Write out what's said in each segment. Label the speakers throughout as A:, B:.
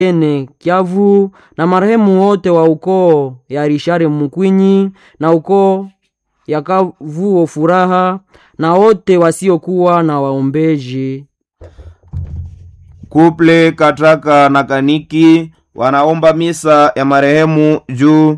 A: ene Kiavu na marehemu wote wa ukoo ya Rishare Mukwinyi na ukoo ya Kavuo Furaha na wote wasiokuwa na waombeji.
B: Kuple Katraka na Kaniki wanaomba misa ya marehemu juu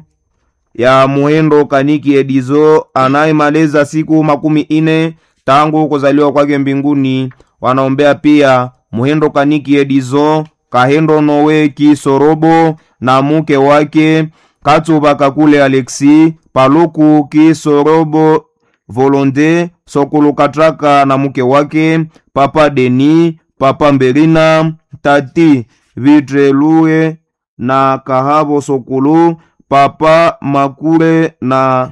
B: ya Muhendo Kaniki Edizo anayemaliza siku makumi ine tangu kuzaliwa kwake mbinguni. Wanaombea pia Muhendo Kaniki Edizo Kahendo Nowe Kisorobo na muke wake Katsuba Kakule Alexi Paluku Kisorobo Volonde Sokulu Katraka na muke wake Papa Deni Papa Mbelina Tati Vitrelue na Kahabo Sokulu Papa Makule na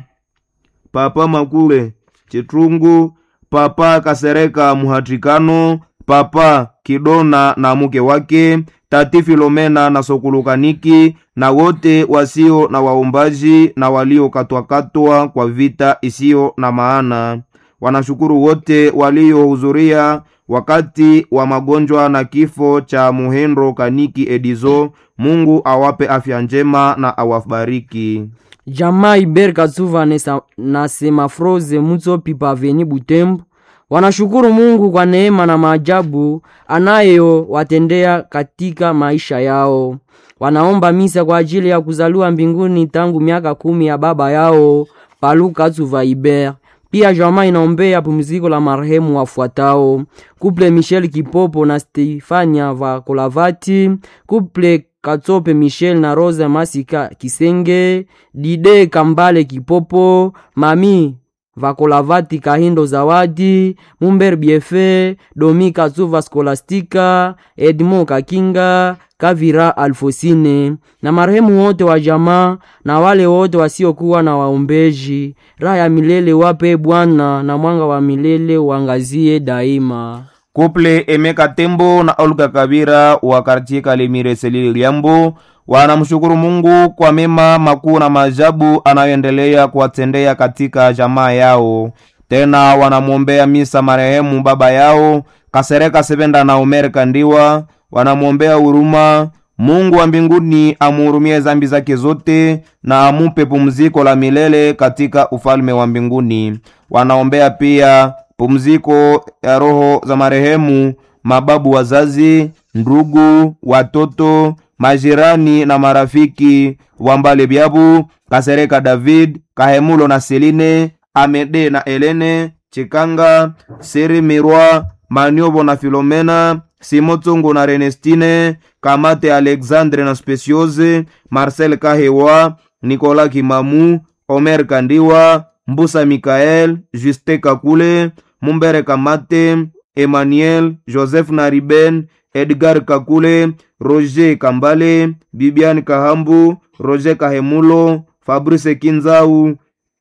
B: Papa Makule Chitrungu Papa Kasereka Muhatikano Papa Kidona na muke wake Tati Filomena na Sokulukaniki na wote wasio na waombaji na waliokatwakatwa kwa vita isiyo na maana. Wanashukuru wote waliohudhuria wakati wa magonjwa na kifo cha Muhendo Kaniki Edizo. Mungu awape afya njema na awabariki.
A: Jamaa Iber Katsuva nesa- na Semafroze Mutsopi Paveni Butembo wanashukuru Mungu kwa neema na maajabu anayowatendea katika maisha yao. Wanaomba misa kwa ajili ya kuzaliwa mbinguni tangu miaka kumi ya baba yao Palu Katsuva Iber. Pia jamaa inaombea pumziko la marehemu wafuatao: kuple Michel Kipopo na Stefania Vakolavati, kuple Katsope Michel na Rosa Masika Kisenge, Dide Kambale Kipopo, Mami Vakolavati Kahindo Zawadi, Mumber Biefe, Domi Katsuva Skolastika, Edmo Kakinga, Kavira Alfosine na marehemu wote wa jamaa na wale wote wasiokuwa na waombeji. Raha ya milele wape Bwana na mwanga wa milele uangazie daima.
B: Kuple Emeka Tembo na Olga Kabira wa kartie Kalemire Selili Liambo wanamshukuru Mungu kwa mema makuu na maajabu anayoendelea kuwatendea katika jamaa yao. Tena wanamwombea misa marehemu baba yao Kasereka Sebenda na Omer Kandiwa, wanamwombea huruma Mungu wa mbinguni amuhurumie zambi zake zote na amupe pumziko la milele katika ufalme wa mbinguni. Wanaombea pia pumziko ya roho za marehemu mababu wazazi, ndugu, watoto, majirani na marafiki Wambale Byabu, Kasereka David, Kahemulo na Seline, Amede na Elene, Chikanga, Siri Mirwa, Maniobo na Filomena, Simotungu na Renestine, Kamate Alexandre na Speciose, Marcel Kahewa, Nicolas Kimamu, Omer Kandiwa, Mbusa Mikael, Juste Kakule, Mumbere Kamate, Emmanuel, Joseph Nariben, Edgar Kakule, Roger Kambale, Bibian Kahambu, Roger Kahemulo, Fabrice Kinzau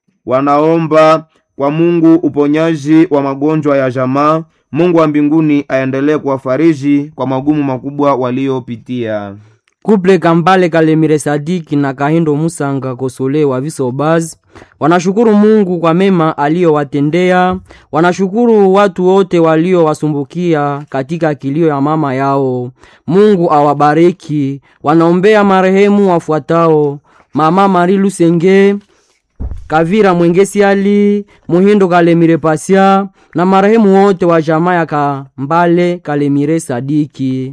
B: wanaomba kwa Mungu uponyaji wa magonjwa ya jamaa. Mungu wa mbinguni aendelee kuwafariji kwa magumu makubwa waliopitia.
A: Kuple Kambale Kalemire Sadiki na Kahindo Musanga Kosole wa Visobaz wanashukuru Mungu kwa mema aliyowatendea. Wanashukuru watu wote waliowasumbukia katika kilio ya mama yao. Mungu awabariki. Wanaombea marehemu wafuatao: Mama Mari Lusenge, Kavira Mwengesi Ali, Muhindo Kalemire Pasia na marehemu wote wa jamaa ya Kambale Kalemire Sadiki.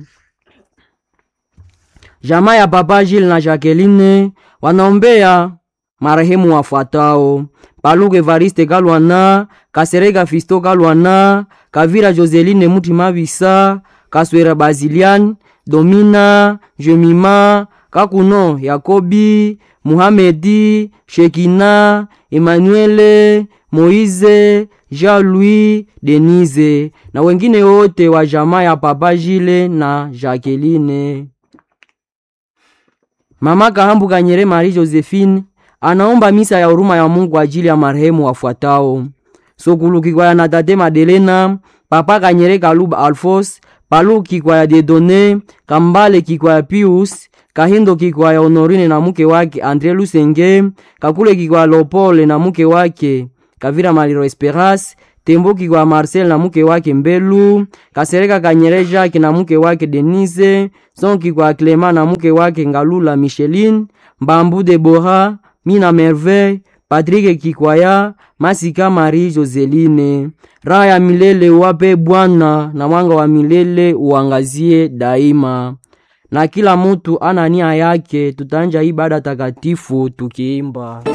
A: Jamaa ya Papa Gilles na Jacqueline wanaombea marehemu wafuatao: Paluke Evariste Kalwana, Kasereka Fisto Kalwana, Kavira Joseline Mutima Bisa, Kaswera Bazilian, Domina, Jemima, Kakuno Yakobi, Muhamedi, Shekina, Emmanuele, Moize, Jean-Louis, Denise na wengine wote wa jamaa ya Papa Gilles na Jacqueline. Mama Kahambu Kanyere Marie Josephine anaomba misa ya huruma ya Mungu kwa ajili ya marehemu wafuatao: Sokulu Kikwaya na Tate Madelena, Papa Kanyere Kaluba Alphonse, Palu Kikwaya Dedone, Kambale Kikwaya Pius, Kahindo Kikwaya Honorine na mke wake Andre Lusenge, Kakule Kikwaya Lopole na mke wake Kavira Maliro Esperance, Temboki kwa Marcel na mke wake Mbelu, Kasereka Kanyere Jacques na mke wake Denise, Sonki kwa Clement na mke wake Ngalula Micheline, Mbambu Debora, Mina Merveille, Patrick Kikwaya, Masika Marie Joseline. Raha ya milele wape Bwana na mwanga wa milele uangazie daima. Na kila mutu ana nia yake, tutanja ibada takatifu tukiimba.